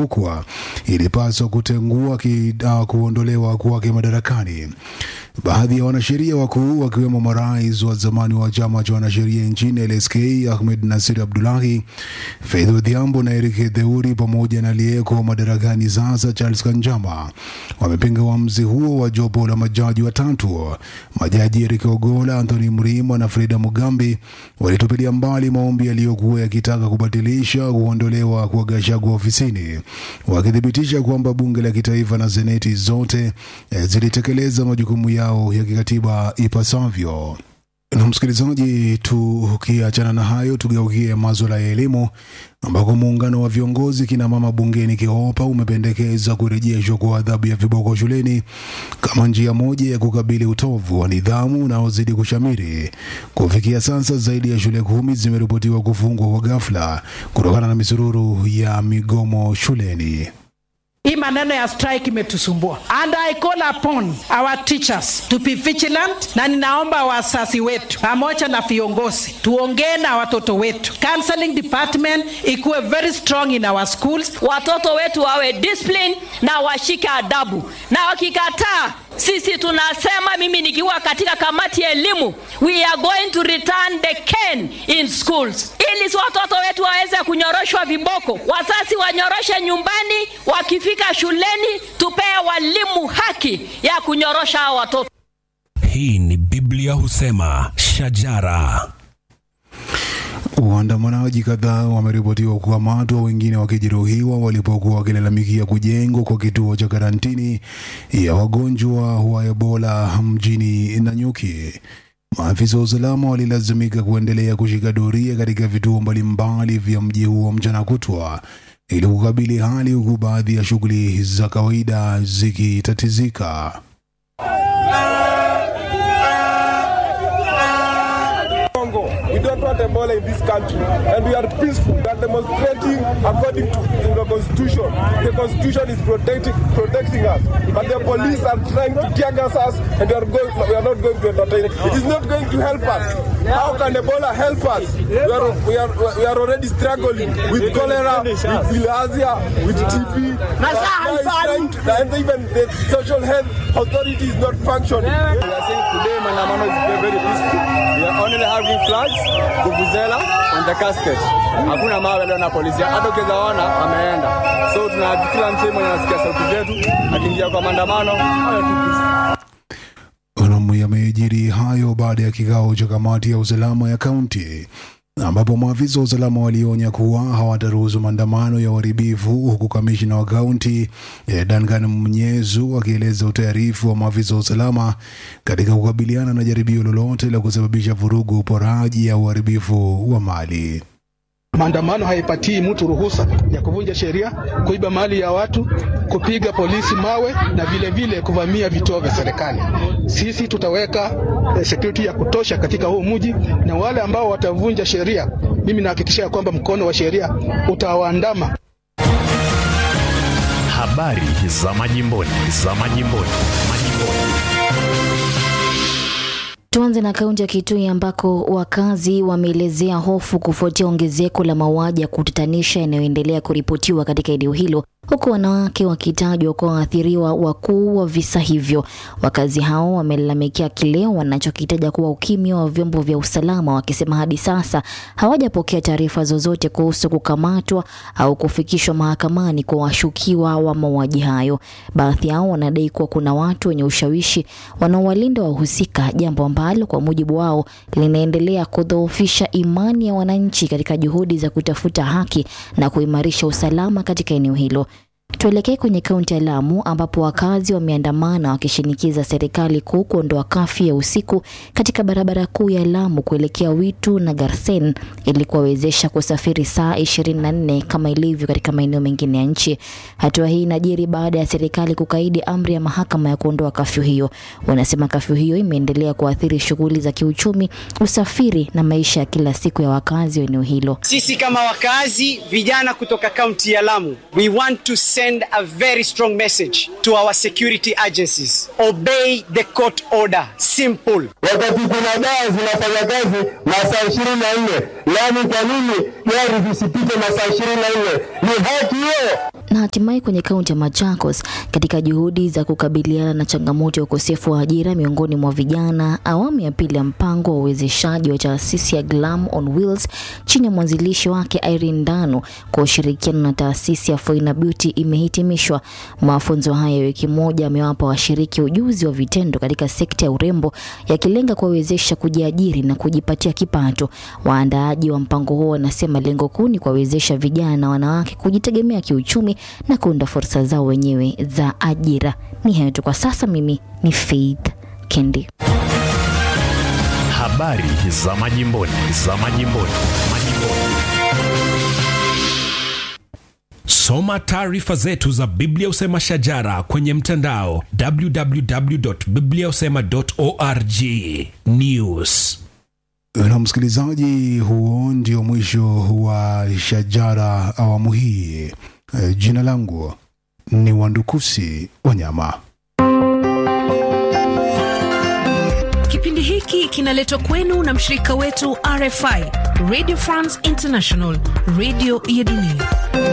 kuwa ilipaswa kutengua ki, uh, kuondolewa kwake madarakani. Baadhi ya wanasheria wakuu wakiwemo marais wa zamani wa chama cha wanasheria nchini LSK Ahmed Nasir Abdullahi, Faith Odhiambo na Eric Theuri pamoja na aliyeko madarakani sasa Charles Kanjama wamepinga uamuzi huo wa jopo la majaji watatu. Majaji Eric Ogola, Anthony Mrima na Freda Mugambi walitupilia mbali maombi yaliyokuwa yakitaka kubatilisha kuondolewa kwa Gachagua ofisini, wakithibitisha kwamba bunge la kitaifa na seneti zote eh, zilitekeleza majukumu yao ya kikatiba ipasavyo. Na msikilizaji, tukiachana na hayo, tugeukie maswala ya elimu ambako muungano wa viongozi kina mama bungeni KIOPA umependekeza kurejeshwa kwa adhabu ya viboko shuleni kama njia moja ya kukabili utovu wa nidhamu unaozidi kushamiri. Kufikia sasa, zaidi ya shule kumi zimeripotiwa kufungwa kwa ghafla kutokana na misururu ya migomo shuleni. Hii maneno ya strike imetusumbua and I call upon our teachers to be vigilant, na ninaomba wazazi wetu pamoja na viongozi tuongee na watoto wetu. Counseling department ikuwe very strong in our schools. watoto wetu wawe discipline na washike adabu, na wakikataa, sisi tunasema, mimi nikiwa katika kamati ya elimu, we are going to return the cane in schools, ili si watoto wetu waweze kunyoroshwa viboko. Wazazi wanyoroshe nyumbani, wakifika shuleni tupee walimu haki ya kunyorosha hao watoto. Hii ni Biblia husema shajara. Waandamanaji kadhaa wameripotiwa kukamatwa, wengine wakijeruhiwa walipokuwa wakilalamikia kujengwa kwa kituo cha karantini ya wagonjwa wa Ebola mjini Nanyuki. Maafisa wa usalama walilazimika kuendelea kushika doria katika vituo mbalimbali vya mji huo mchana kutwa ili kukabili hali, huku baadhi ya shughuli za kawaida zikitatizika. Congo. We don't want Ebola in this country, and we are peaceful. We are demonstrating according to, to the constitution. The constitution is protecting protecting us, but the police are trying to tear gas us, and we are going. We are not going to entertain it. It is not going to help us. How can Ebola help us? We are we are we are already struggling with cholera, with bilharzia, with TB. Now it's trying to- and even the social health authority is not functioning. We are saying today Manamano is very, very peaceful. We are only having flags, vuvuzela and the casket. Hakuna mawe leo na polisi. Hata ukiweza ona ameenda. So tuna kila msemo mwenye anasikia sauti zetu akiingia kwa maandamano awe tu peaceful. Naam, yamejiri hayo baada ya kikao cha kamati ya usalama ya kaunti ambapo maafisa wa usalama walionya kuwa hawataruhusu maandamano ya uharibifu, huku kamishina wa kaunti eh, Duncan Mnyezu akieleza utayarifu wa maafisa wa usalama katika kukabiliana na jaribio lolote la kusababisha vurugu, uporaji au uharibifu wa mali. Maandamano haipatii mtu ruhusa ya kuvunja sheria, kuiba mali ya watu, kupiga polisi mawe na vile vile kuvamia vituo vya serikali. Sisi tutaweka eh, security ya kutosha katika huu mji, na wale ambao watavunja sheria, mimi nahakikishia kwamba mkono wa sheria utawaandama. Habari za majimboni, za majimboni, majimboni. Tuanze na kaunti ya Kitui ambako wakazi wameelezea hofu kufuatia ongezeko la mauaji ya kutatanisha yanayoendelea kuripotiwa katika eneo hilo, huku wanawake wakitajwa kuwa waathiriwa wakuu wa visa hivyo. Wakazi hao wamelalamikia kile wanachokitaja kuwa ukimya wa vyombo vya usalama, wakisema hadi sasa hawajapokea taarifa zozote kuhusu kukamatwa au kufikishwa mahakamani kwa washukiwa wa mauaji hayo. Baadhi yao wanadai kuwa kuna watu wenye ushawishi wanaowalinda wahusika, jambo ambalo kwa mujibu wao linaendelea kudhoofisha imani ya wananchi katika juhudi za kutafuta haki na kuimarisha usalama katika eneo hilo. Tuelekee kwenye kaunti ya Lamu ambapo wakazi wameandamana wakishinikiza serikali kuu kuondoa kafyu ya usiku katika barabara kuu ya Lamu kuelekea Witu na Garsen ili kuwawezesha kusafiri saa 24 kama ilivyo katika maeneo mengine ya nchi. Hatua hii inajiri baada ya serikali kukaidi amri ya mahakama ya kuondoa kafyu hiyo. Wanasema kafyu hiyo imeendelea kuathiri shughuli za kiuchumi, usafiri na maisha ya kila siku ya wakazi wa eneo hilo. Sisi kama wakazi vijana kutoka kaunti ya Lamu, we want to send a very strong message to our security agencies. Obey the court order. Simple. Wakati kuna dawa zinafanya kazi masaa ishirini na nne Lamu, kwa nini gari zisipite masaa ishirini na nne Ni haki hiyo. Na hatimaye kwenye kaunti ya Machakos, katika juhudi za kukabiliana na changamoto ya ukosefu wa ajira miongoni mwa vijana, awamu ya pili ya mpango wa uwezeshaji wa taasisi ya Glam on Wheels chini ya mwanzilishi wake Irene Dano kwa ushirikiano na taasisi ya Foina Beauty imehitimishwa. Mafunzo haya ya wiki moja yamewapa washiriki ujuzi wa vitendo katika sekta ya urembo, yakilenga kuwawezesha kujiajiri na kujipatia kipato. Waandaaji wa mpango huo wanasema lengo kuu ni kuwawezesha vijana na wanawake kujitegemea kiuchumi na kuunda fursa zao wenyewe za ajira. Ni hayo tu kwa sasa. Mimi ni Faith Kendi. Habari za majimboni, za majimboni, majimboni. Soma taarifa zetu za Biblia Usema Shajara kwenye mtandao www.bibliausema.org. News. Na msikilizaji, huo ndio mwisho wa Shajara awamu hii. Eh, Jina langu ni Wandukusi Wanyama. Kipindi hiki kinaletwa kwenu na mshirika wetu RFI, Radio France International, radio ya dunia.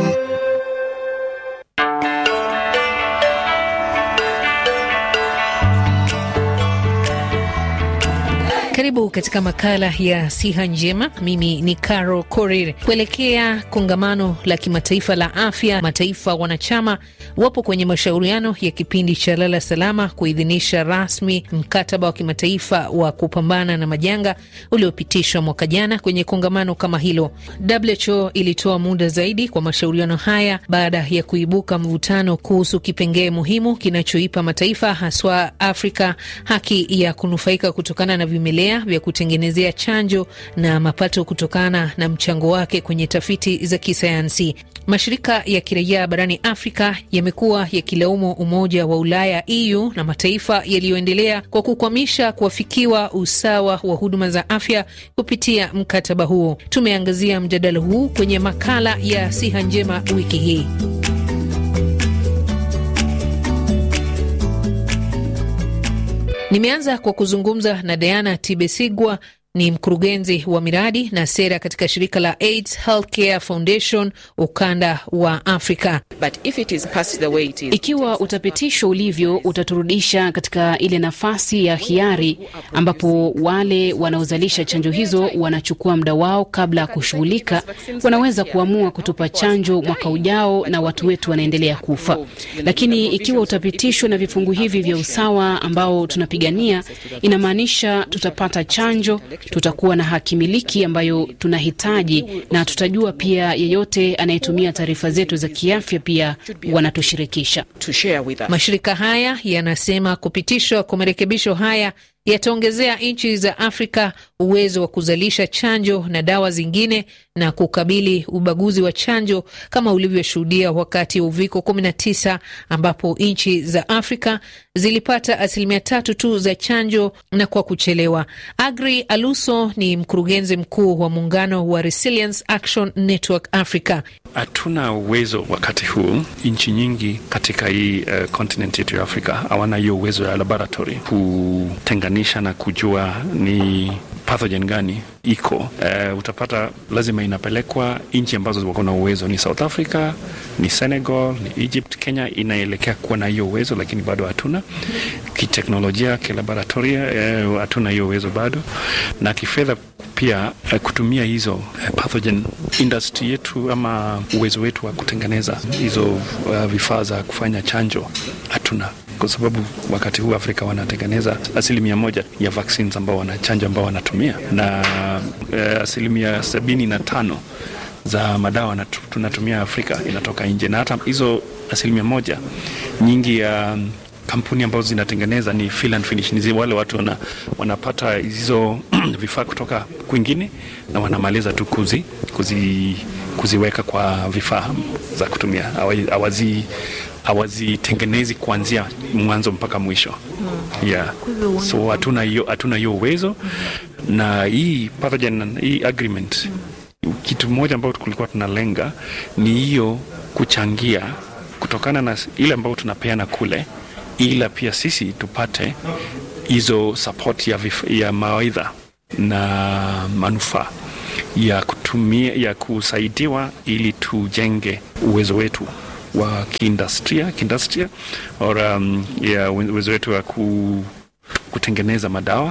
Karibu katika makala ya siha njema. Mimi ni Caro Korir. Kuelekea kongamano la kimataifa la afya, mataifa wanachama wapo kwenye mashauriano ya kipindi cha lala salama kuidhinisha rasmi mkataba wa kimataifa wa kupambana na majanga uliopitishwa mwaka jana kwenye kongamano kama hilo. WHO ilitoa muda zaidi kwa mashauriano haya baada ya kuibuka mvutano kuhusu kipengee muhimu kinachoipa mataifa haswa Afrika haki ya kunufaika kutokana na vimelea vya kutengenezea chanjo na mapato kutokana na mchango wake kwenye tafiti za kisayansi. Mashirika ya kiraia barani Afrika yamekuwa yakilaumu Umoja wa Ulaya EU na mataifa yaliyoendelea kwa kukwamisha kuafikiwa usawa wa huduma za afya kupitia mkataba huo. Tumeangazia mjadala huu kwenye makala ya siha njema wiki hii. Nimeanza kwa kuzungumza na Diana Tibesigwa, ni mkurugenzi wa miradi na sera katika shirika la AIDS Healthcare Foundation ukanda wa Afrika. But if it is passed the way it is, ikiwa utapitishwa ulivyo, utaturudisha katika ile nafasi ya hiari ambapo wale wanaozalisha chanjo hizo wanachukua muda wao kabla ya kushughulika. Wanaweza kuamua kutupa chanjo mwaka ujao na watu wetu wanaendelea kufa. Lakini ikiwa utapitishwa na vifungu hivi vya usawa ambao tunapigania, inamaanisha tutapata chanjo tutakuwa na haki miliki ambayo tunahitaji, na tutajua pia yeyote anayetumia taarifa zetu za kiafya pia wanatushirikisha. Mashirika haya yanasema kupitishwa kwa marekebisho haya yataongezea nchi za Afrika uwezo wa kuzalisha chanjo na dawa zingine na kukabili ubaguzi wa chanjo kama ulivyoshuhudia wakati wa uviko 19 ambapo nchi za Afrika zilipata asilimia tatu tu za chanjo na kwa kuchelewa. Agri Aluso ni mkurugenzi mkuu wa muungano wa Resilience Action Network Africa. Hatuna uwezo wakati huu, nchi nyingi katika hii uh, continent yetu ya Afrika hawana hiyo uwezo ya laboratory kutenganisha na kujua ni pathogen gani iko. Uh, utapata lazima inapelekwa nchi ambazo wako na uwezo, ni South Africa, ni Senegal, ni Egypt. Kenya inaelekea kuwa na hiyo uwezo, lakini bado hatuna kiteknolojia, kilaboratoria hatuna uh, hiyo uwezo bado, na kifedha pia uh, kutumia hizo uh, pathogen industry yetu ama uwezo wetu wa kutengeneza hizo uh, vifaa za kufanya chanjo hatuna kwa sababu wakati huu Afrika wanatengeneza asilimia moja ya vaccines ambao wanachanja ambao wanatumia na uh, asilimia sabini na tano za madawa na tunatumia Afrika inatoka nje, na hata hizo asilimia moja nyingi ya um, kampuni ambazo zinatengeneza ni fill and finish, ni wale watu wana, wanapata hizo vifaa kutoka kwingine na wanamaliza tu kuzi, kuzi, kuziweka kwa vifaa za kutumia awazi hawazitengenezi kuanzia mwanzo mpaka mwisho hmm. yeah. So hatuna hiyo hatuna hiyo uwezo hmm. na hii pathogen, hii agreement hmm. kitu moja ambayo kulikuwa tunalenga ni hiyo kuchangia kutokana na ile ambayo tunapeana kule, ila pia sisi tupate hizo support ya, ya mawaidha na manufaa ya kutumia ya kusaidiwa ili tujenge uwezo wetu wa kiindustria kiindustria or um, ya uwezo wetu wa ku, kutengeneza madawa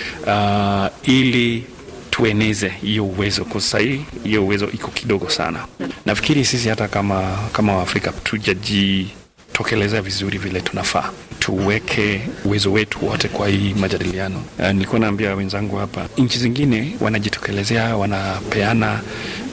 uh, ili tueneze hiyo uwezo kwa sahii hiyo uwezo iko kidogo sana nafikiri sisi hata kama kama waafrika tujajitokelezea vizuri vile tunafaa tuweke uwezo wetu wote kwa hii majadiliano uh, nilikuwa naambia wenzangu hapa nchi zingine wanajitokelezea wanapeana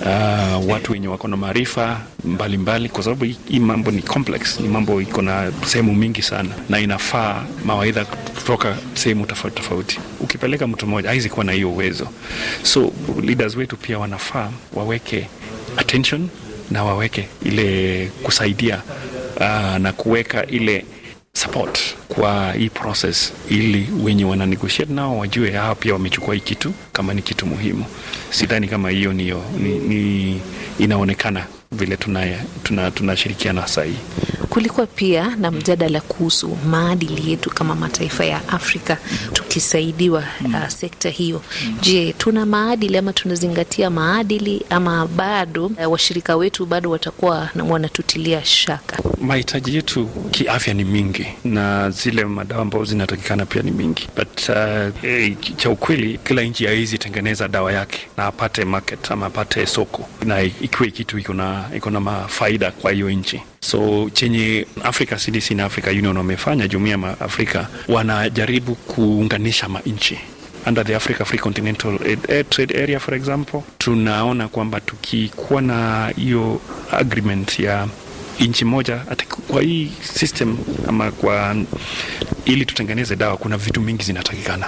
uh, watu wenye wako na maarifa mbalimbali kwa sababu hii hii mambo ni complex ni mambo iko na sehemu mingi sana na inafaa mawaidha kutoka sehemu tofauti tofauti ukipeleka mtu mmoja haizi kuwa na hiyo uwezo so leaders wetu pia wanafaa waweke attention na waweke ile kusaidia uh, na kuweka ile support kwa hii process ili wenye wana negotiate nao wajue hao pia wamechukua hii kitu kama ni kitu muhimu sidhani kama hiyo niyo ni, ni inaonekana vile tunashirikiana tuna, tunashirikiana sahii Kulikuwa pia na mjadala kuhusu maadili yetu kama mataifa ya Afrika tukisaidiwa uh, sekta hiyo. Je, tuna maadili ama tunazingatia maadili ama bado uh, washirika wetu bado watakuwa na- wanatutilia shaka? mahitaji yetu kiafya ni mingi na zile madawa ambazo zinatakikana pia ni mingi but uh, eh, cha ukweli kila nchi haizi tengeneza dawa yake na apate market ama apate soko na ikiwe kitu iko na iko na mafaida kwa hiyo nchi so chenye africa cdc na africa union wamefanya jumuia ya afrika wanajaribu kuunganisha manchi under the Africa Free Continental Air Trade Area for example, tunaona kwamba tukikuwa na hiyo agreement ya nchi moja ati kwa hii system ama kwa ili tutengeneze dawa, kuna vitu mingi zinatakikana.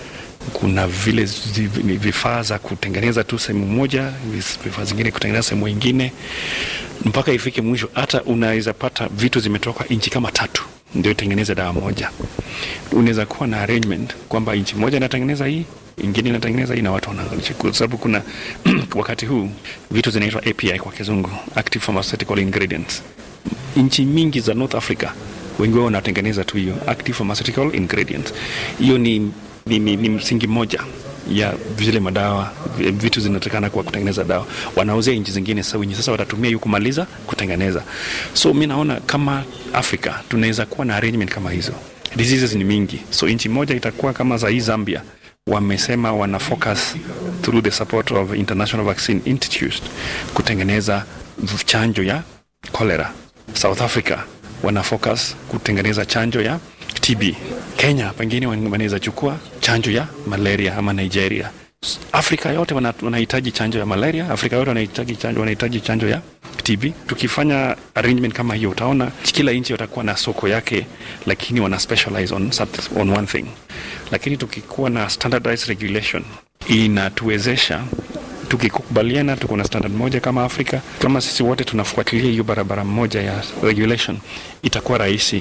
Kuna vile zi- vifaa za kutengeneza tu sehemu moja, vis- vifaa zingine kutengeneza sehemu ingine, mpaka ifike mwisho. Hata unaweza pata vitu zimetoka nchi kama tatu ndio itengeneze dawa moja. Unaweza kuwa na arrangement kwamba nchi moja inatengeneza hii ingine inatengeneza hii na watu wanaangalia, kwa sababu kuna wakati huu vitu zinaitwa API kwa kizungu, active pharmaceutical ingredients. Nchi mingi za North Africa wengi wao wanatengeneza tu hiyo active pharmaceutical ingredients. Hiyo ni, ni, ni, ni msingi mmoja ya vile madawa vi- vitu zinatakana kwa kutengeneza dawa wanauzia nchi zingine sasa wenye sasa watatumia hiyo kumaliza kutengeneza so mi naona kama afrika tunaweza kuwa na arrangement kama hizo diseases ni mingi so nchi moja itakuwa kama za hii zambia wamesema wana focus through the support of international vaccine institute kutengeneza v- chanjo ya cholera south africa wana focus kutengeneza chanjo ya tb kenya pengine wan- wanaweza chukua chanjo ya malaria ama nigeria S- afrika yote wana- wanahitaji chanjo ya malaria afrika yote wanahitaji chanjo, wanahitaji chanjo ya tb tukifanya arrangement kama hiyo utaona kila nchi watakuwa na soko yake lakini wana specialize on, something- on one thing lakini tukikuwa na standardized regulation inatuwezesha tukikubaliana tuko na standard moja kama Afrika, kama sisi wote tunafuatilia hiyo barabara moja ya regulation, itakuwa rahisi.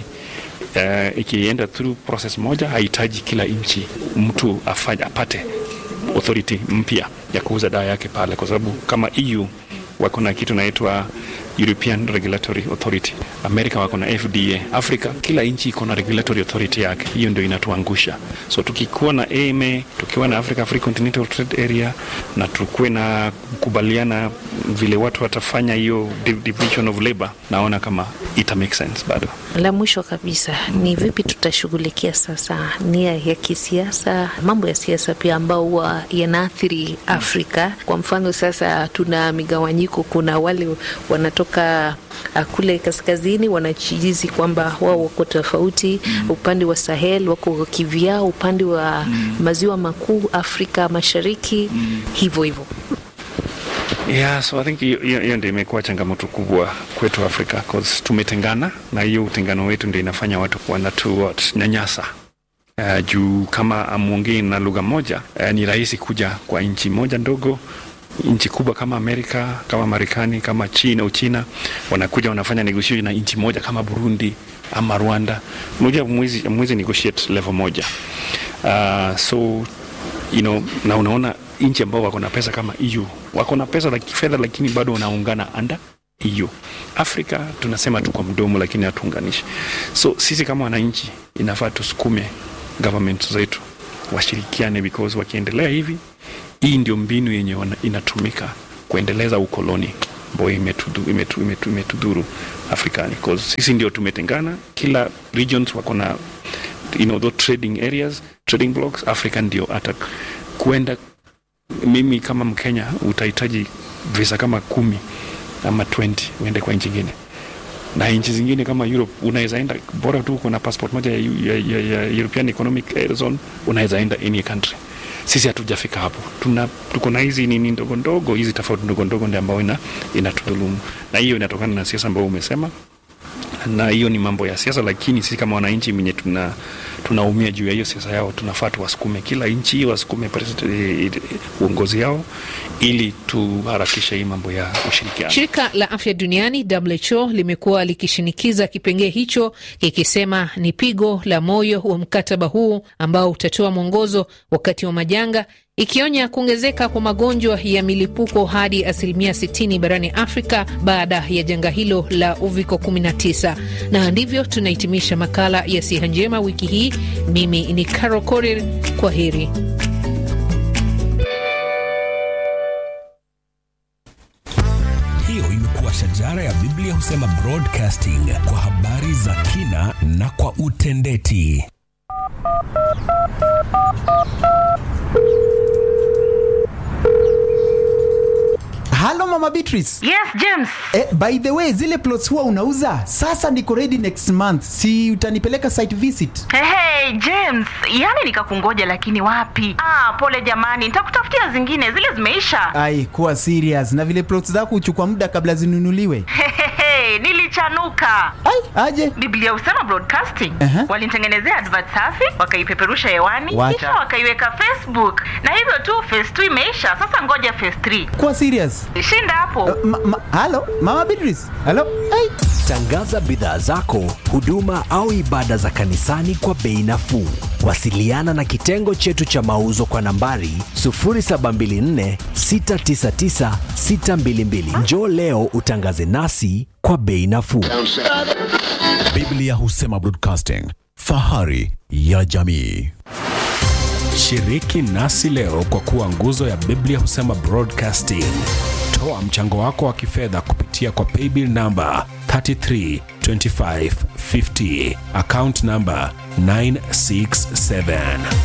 Uh, ikienda through process moja, hahitaji kila nchi mtu afanye apate authority mpya ya kuuza dawa yake pale, kwa sababu kama EU wako na kitu naitwa European Regulatory Authority, Amerika wako na FDA, Afrika kila nchi iko na regulatory authority yake. Hiyo ndio inatuangusha. So tukikuwa na AMA, tukiwa na Africa Free Continental Trade Area na tukuwe na kukubaliana vile watu watafanya hiyo div- division of labor, naona kama ita make sense bado. La mwisho kabisa ni vipi tutashughulikia sasa nia ya kisiasa, mambo ya siasa pia ambao huwa yanaathiri Afrika. Kwa mfano sasa tuna migawanyiko, kuna wale wanatoka uh, kule kaskazini wanachijizi kwamba wao wako tofauti mm. upande wa Sahel wako kivyao, upande wa mm. maziwa makuu Afrika Mashariki mm. hivyo hivyo. Yeah, so I think hiyo hiyo- hiyo ndio imekuwa changamoto kubwa kwetu Afrika cause tumetengana na hiyo utengano wetu ndio inafanya watu wanatu what, nyanyasa uh, juu kama amwongei na lugha moja uh, ni rahisi kuja kwa nchi moja ndogo nchi kubwa kama Amerika kama Marekani kama China Uchina wanakuja wanafanya negotiation na nchi moja kama Burundi ama Rwanda moja mwezi mwezi negotiate level moja uh, so you know, na unaona nchi ambao wako na pesa kama EU wako na pesa la kifedha, lakini bado wanaungana under EU. Afrika tunasema tu kwa mdomo, lakini hatuunganishi. So sisi kama wananchi inafaa tusukume government zetu washirikiane, because wakiendelea hivi, hii ndio mbinu yenye wana- inatumika kuendeleza ukoloni ambayo imetudhuru imetu, imetu, imetu Afrikani because sisi ndio tumetengana, kila regions wako na you know, those trading areas trading blocks. Africa ndio hata kuenda, mimi kama Mkenya utahitaji visa kama kumi ama 20 uende kwa nchi ingine na nchi zingine kama Europe unaweza enda bora tu uko na passport moja ya, ya, ya, ya European Economic Zone, unaweza enda any country. Sisi hatujafika hapo, tuna tuko na hizi nini ndogo ndogo, hizi tofauti ndogo ndogo ndio ambayo ina inatudhulumu, na hiyo inatokana na siasa ambayo umesema, na hiyo ni mambo ya siasa, lakini sisi kama wananchi mwenye tuna tunaumia juu ya hiyo siasa yao, tunafaa tuwasukume kila nchi wasukume uongozi yao ili tuharakishe hii mambo ya ushirikiano. Shirika la Afya Duniani WHO limekuwa likishinikiza kipengee hicho kikisema ni pigo la moyo wa mkataba huu ambao utatoa mwongozo wakati wa majanga, ikionya kuongezeka kwa magonjwa ya milipuko hadi asilimia 60 barani Afrika baada ya janga hilo la uviko 19. Na ndivyo tunahitimisha makala ya Siha Njema wiki hii. Mimi ni Caro Korir, kwa heri. Hiyo imekuwa shajara ya Biblia husema broadcasting kwa habari za kina na kwa utendeti. Halo Mama Beatrice. Yes, James. Eh, by the way, zile plots huwa unauza sasa niko ready next month, si utanipeleka site visit? Hey, hey, James, yani nikakungoja lakini wapi? Ah, pole jamani, nitakutafutia zingine, zile zimeisha. Ai, kuwa serious. Na vile plots zako huchukua muda kabla zinunuliwe. Hey, nilichanuka. Ai, aje? Biblia husema broadcasting. Aha. Walinitengenezea advert safi, wakaipeperusha hewani, Wacha. kisha wakaiweka Facebook. Na hivyo tu phase 2 imeisha, sasa ngoja phase 3. Kuwa serious. Shinda hapo. Ma, ma, halo Mama Beatrice. Halo. Ai. Tangaza bidhaa zako, huduma au ibada za kanisani kwa bei nafuu. Wasiliana na kitengo chetu cha mauzo kwa nambari 0724 699 622. Njoo leo utangaze nasi kwa bei nafuu. Biblia husema broadcasting, fahari ya jamii. Shiriki nasi leo kwa kuwa nguzo ya Biblia husema broadcasting. Toa mchango wako wa kifedha kupitia kwa paybill namba 332550 account namba 967.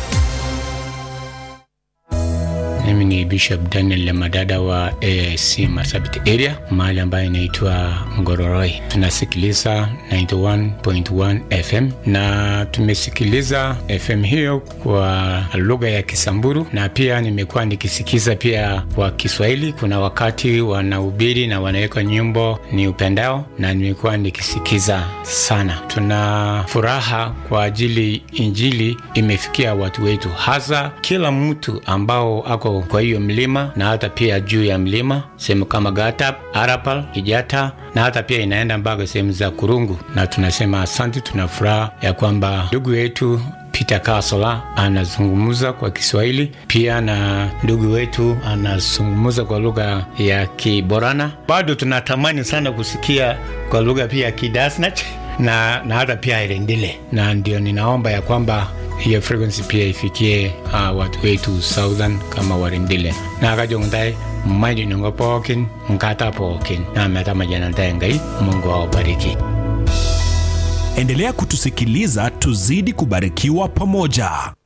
Mimi ni Bishop Daniel Lemadada wa AIC Marsabit area mahali ambayo inaitwa Ngororoi. Tunasikiliza 91.1 FM na tumesikiliza FM hiyo kwa lugha ya Kisamburu na pia nimekuwa nikisikiza pia kwa Kiswahili. Kuna wakati wanahubiri na wanaweka nyimbo ni upendao na nimekuwa nikisikiza sana. Tuna furaha kwa ajili injili imefikia watu wetu, hasa kila mtu ambao ako kwa hiyo mlima na hata pia juu ya mlima sehemu kama Gatap, Arapal, Kijata na hata pia inaenda mpaka sehemu za Kurungu, na tunasema asante. Tuna furaha ya kwamba ndugu yetu Peter Kasola anazungumza kwa Kiswahili pia na ndugu wetu anazungumza kwa lugha ya Kiborana. Bado tunatamani sana kusikia kwa lugha pia ya Kidasnach na, na hata pia Irendile, na ndio ninaomba ya kwamba hiyo frequency pia ifikie uh, watu wetu southern kama warindile na kajongtai mmaidi nungo pookin nkata pookin na meta majanantae ngai mungu awabariki Endelea kutusikiliza tuzidi kubarikiwa pamoja.